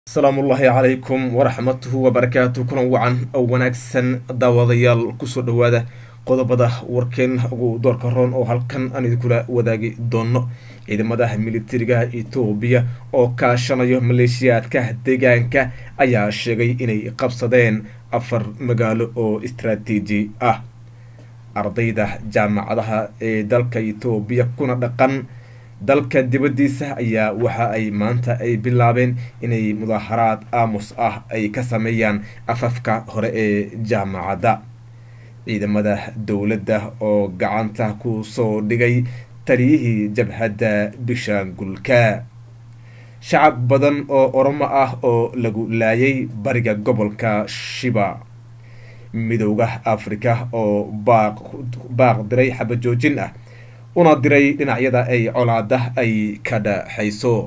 asalaamu ullaahi calaykum waraxmatuhu wabarakaatu kulan wacan oo wanaagsan daawadayaal kusoo dhowaada qodobada warkeen ugu doorka roon oo halkan aan idinkula wadaagi doono ciidamada militariga etoobiya oo kaashanayo maleeshiyaadka deegaanka ayaa sheegay inay qabsadeen afar magaalo oo istraatiiji ah ardayda jaamacadaha ee dalka etoobiya kuna dhaqan dalka dibadiisa ayaa waxa ay maanta ay bilaabeen inay mudaaharaad aamus ah ay ka sameeyaan afafka hore ee jaamacadda ciidamada dowladda oo gacanta ku soo dhigay taliyihii jabhadda bishaangulka shacab badan oo oromo ah oo lagu laayay bariga gobolka shiba midowda afrika oo baaq baaq diray xabajoojin ah una diray dhinacyada ay colaada ay ka dhaxayso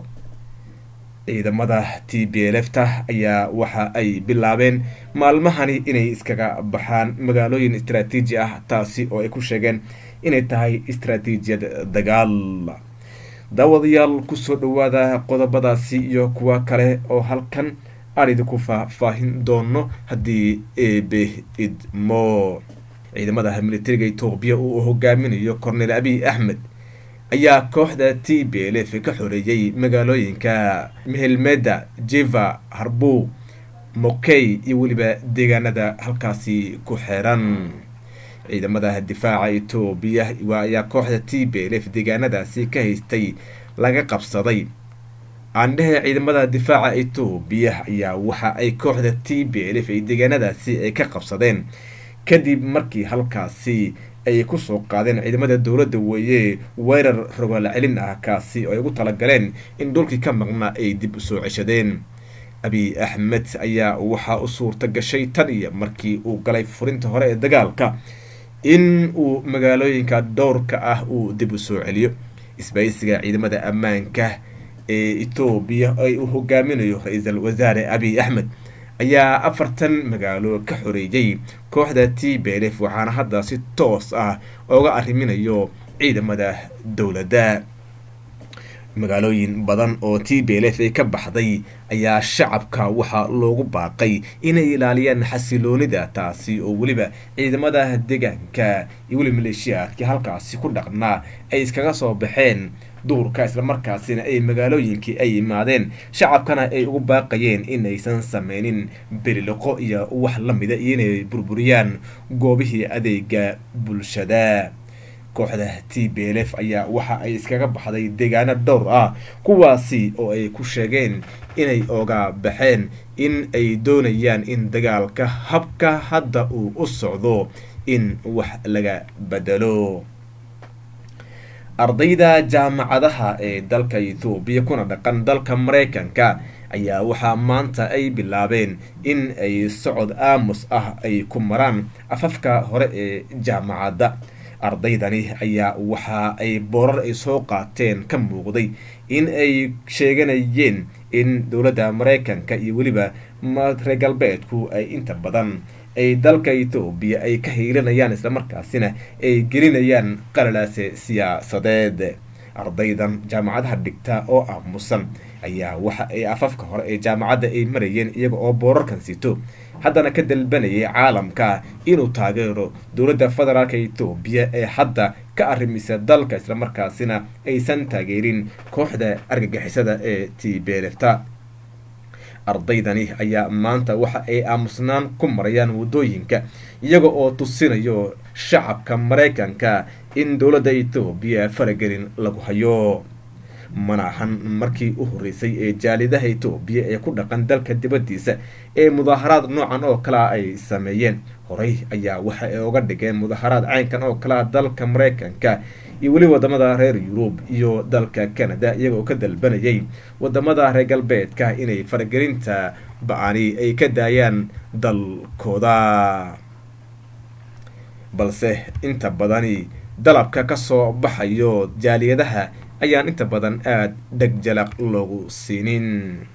ciidamada t b lfta ayaa waxa ay bilaabeen maalmahani inay iskaga baxaan magaalooyin istraatiiji ah taasi oo ay ku sheegeen inay tahay istraatiijiyad dagaal daawadayaal kusoo dhawaada qodobadaasi iyo kuwa kale oo halkan aan idinku faahfaahin doono haddii eebe idmo ciidamada militariga etoobiya uu hogaaminayo cornel abiy axmed ayaa kooxda t b l f ka xoreeyey magaalooyinka mehelmeda jiva harbu mokey iyo weliba deegaanada halkaasi ku xeeran ciidamada difaaca etoobiya ayaa kooxda t b l f deegaanadaasi ka haystay laga qabsaday aandhehe ciidamada difaaca etoobiya ayaa waxa ay kooxda t b l f ay deegaanadaasi ay ka qabsadeen kadib markii halkaasi ay kusoo qaadeen ciidamada dowladda weeye weerar rogaal celin ah kaasi oo ay ugu talagaleen in dhulkii ka maqnaa ay dib usoo ceshadeen abiy axmed ayaa waxaa u suurta gashay tan iyo markii uu galay furinta hore ee dagaalka in uu magaalooyinka dhowrka ah uu dib u soo celiyo isbaysiga ciidamada ammaanka ee etoobiya ay uu hogaaminayo ra-iisul wasaare abiy axmed ayaa afartan magaalo ka xoreeyey kooxda t b l f waxaana hadda si toos ah ooga arriminayo ciidamada dowladda magaalooyin badan oo t b l f ay ka baxday ayaa shacabka waxaa loogu baaqay inay ilaaliyaan xasiloonida taasi oo weliba ciidamada deegaanka iyo weliba maleeshiyaadkii halkaasi ku dhaqnaa ay iskaga soo baxeen duurka islamarkaasina ay magaalooyinkii ay yimaadeen shacabkana ay ugu baaqayeen inaysan sameynin beliloqo iyo wax lamida iyo inay burburiyaan goobihii adeega bulshada kooxda t b l f ayaa waxa ay iskaga baxday deegaano dhowr ah kuwaasi oo ay ku sheegeen inay oga baxeen in ay doonayaan in dagaalka habka hadda uu u socdo in wax laga bedelo ardayda jaamacadaha ee dalka ethoobiya kuna dhaqan dalka mareykanka ayaa waxaa maanta ay bilaabeen in ay socod aamus ah ay ku maraan afafka hore ee jaamacadda ardaydani ayaa waxa ay boorar ay soo qaateen ka muuqday in ay sheeganayeen in dowladda mareykanka iyo weliba reer galbeedku ay inta badan ay dalka etoobiya ay ka hiilinayaan islamarkaasina ay gelinayaan qalalaase siyaasadeed ardaydan jaamacadaha dhigta oo aamusan ayaa waxa ay afafka hore ee jaamacadda ay marayeen iyaga oo boorarkan sito haddana ka dalbanayay caalamka inuu taageero dowladda federaalka etoobiya ee hadda ka arrimisa dalka islamarkaasina aysan taageerin kooxda argagixisada ee t belefta ardaydani ayaa maanta waxa ay aamusnaan ku marayaan waddooyinka iyaga oo tusinayo shacabka maraykanka in dowladda etoobiya faragelin lagu hayo mana ahan markii u horreysay ee jaalidaha etoobiya ee ku dhaqan dalka dibaddiisa ee mudaaharaad noocan oo kalea ay sameeyeen horey ayaa waxa ay oga dhigeen mudaharaad caynkan oo kalea dalka maraykanka iyo weli wadamada reer yurub iyo dalka canada iyaga oo ka dalbanayay wadamada reer galbeedka inay faragelinta ba-ani ay ka daayaan dalkooda balse inta badani dalabka kasoo baxayo jaaliyadaha ayaan inta badan aada dheg jalaq loogu siinin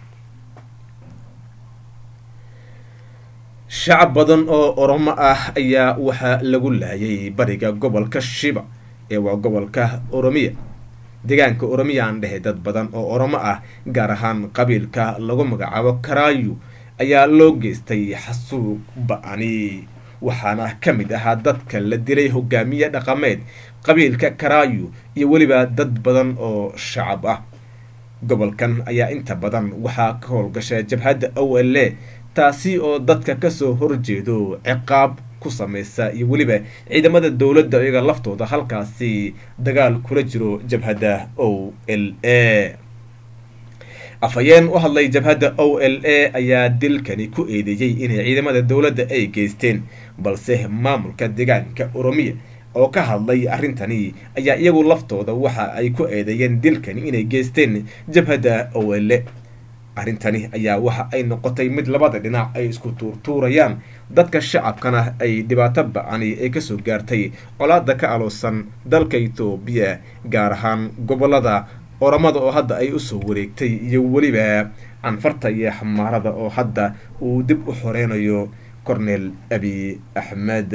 shacab badan oo oromo ah ayaa waxaa lagu laayay bariga gobolka shiba ee waa gobolka oromiya deegaanka oromiyaan dhehe dad badan oo oromo ah gaar ahaan qabiilka lagu magacaabo karaayu ayaa loo geystay xasuuq ba-ani waxaana ka mid ahaa dadka la dilay hogaamiye dhaqameed qabiilka karaayu iyo weliba dad badan oo shacab ah gobolkan ayaa inta badan waxaa ka howlgasha jabhadda o l a taasi oo dadka kasoo horjeedo ciqaab ku sameysa iyo weliba ciidamada dowladda iyaga laftooda halkaasi dagaal kula jiro jabhadda o l a afhayeen u hadlay jabhadda o l a ayaa dilkani ku eedeeyey inay ciidamada dowladda ay geysteen balse maamulka deegaanka oromiya oo ka hadlay arrintani ayaa iyagu laftooda waxa ay ku eedeeyeen dilkani inay geysteen jabhadda o l a arrintani ayaa waxa ay noqotay mid labada dhinac ay isku tuurtuurayaan dadka shacabkana ay dhibaato ba-ani ay kasoo gaartay colaada ka aloosan dalka etoobiya gaar ahaan gobolada oramada oo hadda ay usoo wareegtay iyo weliba canfarta iyo xamaarada oo hadda uu dib u xoreynayo cornel abi axmed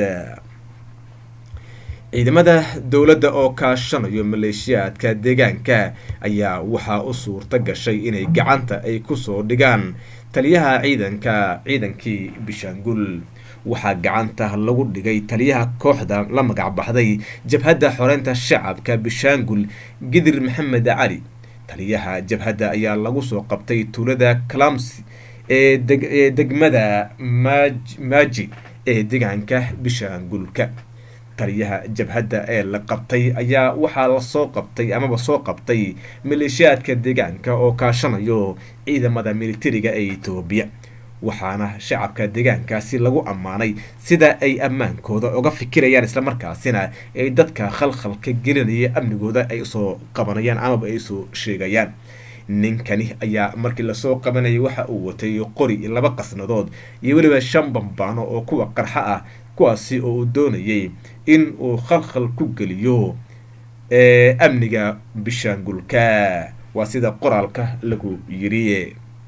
ciidamada dowladda oo kaashanayo maleeshiyaadka deegaanka ayaa waxaa u suurta gashay inay gacanta ay kusoo dhigaan taliyaha ciidanka ciidankii bishaangul waxaa gacanta lagu dhigay taliyaha kooxda la magac baxday jabhadda xoreynta shacabka bishaangul gidir maxamed cali taliyaha jabhadda ayaa lagu soo qabtay tuulada calamsi ee ee degmada maaji ee deegaanka bishaangulka taliyaha jabhadda ee la qabtay ayaa waxaa lasoo qabtay amaba soo qabtay maleeshiyaadka deegaanka oo kaashanayo ciidamada militariga ee etoobiya waxaana shacabka deegaankaasi lagu ammaanay sida ay ammaankooda uga fikirayaan islamarkaasina ay dadka khalkhalka gelinaya amnigooda ay usoo qabanayaan amaba ay usoo sheegayaan ninkani ayaa markii lasoo qabanayay waxa uu watay qori laba qasnadood iyo weliba shan bambaano oo kuwa qarxa ah kuwaasi oo uu doonayay in uu khalkhal ku geliyo amniga bishaangulka waa sida qoraalka lagu yiri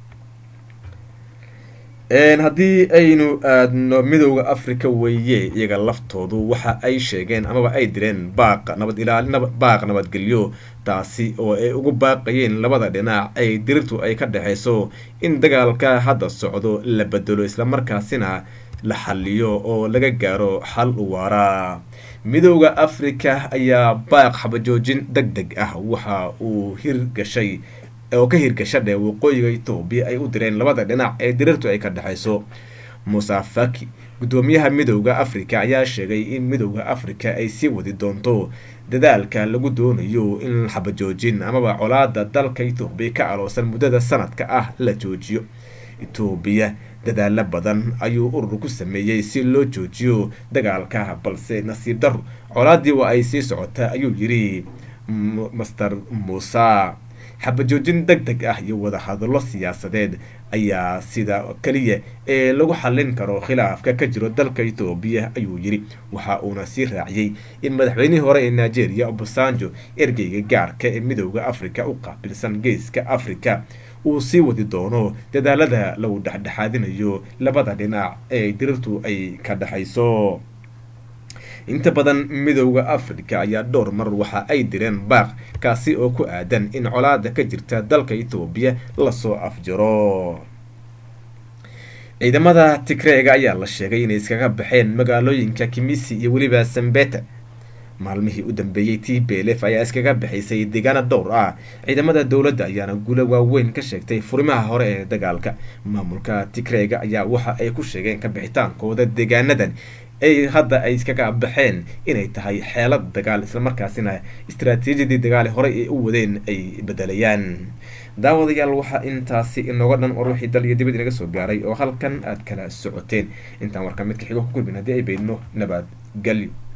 haddii aynu aadno midooda africa weeye iyaga laftoodu waxa ay sheegeen amaba ay direen baaq nabad ilaali baaq nabadgelyo taasi oo ay ugu baaqayeen labada dhinac ay dirirtu ay ka dhexeyso in dagaalka hadda socdo la bedelo islamarkaasina la xaliyo oo laga gaaro xal u waara midooda africa ayaa baaq xabajoojin deg deg ah waxa uu hirgashay oo ka hirgasha dhee waqooyiga etoobiya ay u direen labada dhinac ee dirirtu ay ka dhexeyso musa faki guddoomiyaha midooda africa ayaa sheegay in midooda africa ay sii wadi doonto dadaalka lagu doonayo in xabajoojin amaba colaada dalka etoobiya ka aloosan muddada sanadka ah la joojiyo etoobiya dadaalo badan ayuu urur ku sameeyey si loo joojiyo dagaalka balse nasiib daro colaadii waa ay sii socotaa ayuu yiri master muuse xabajoojin deg deg ah iyo wadahadallo siyaasadeed ayaa sida keliya ee lagu xallin karo khilaafka ka jiro dalka etoobiya ayuu yiri waxa uuna sii raaciyey in madaxweynihii hore ee nigeria obasanjo ergeyga gaarka ee midooda africa u qaabilsan geeska africa uu sii wadi doono dadaalada lagu dhexdhexaadinayo labada dhinac ee dirirtu ay ka dhexayso inta badan midooda africa ayaa dhowr mar waxa ay direen baaq kaasi oo ku aadan in colaada ka jirta dalka etoobiya lasoo afjaro ciidamada tigreega ayaa la sheegay inay iskaga baxeen magaalooyinka kimisi iyo weliba sambeta maalmihii u dambeeyey t belef ayaa iskaga bixaysay deegaana dhowr ah ciidamada dowladda ayaana guulo waaweyn ka sheegtay furimaha hore ee dagaalka maamulka tigreega ayaa waxa ay ku sheegeen kabixitaankooda deegaanadan ay hadda ay iskaga baxeen inay tahay xeelad dagaal islamarkaasina istaraatiijiyadii dagaal horey ay u wadeen ay bedelayaan daawadayaal waxaa intaasi inooga dhan war wixii dal iyo dibad inaga soo gaaray oo halkan aad kala socoteen intaan warka midka xigo ku kulmin haddii ay beydno nabadgelyo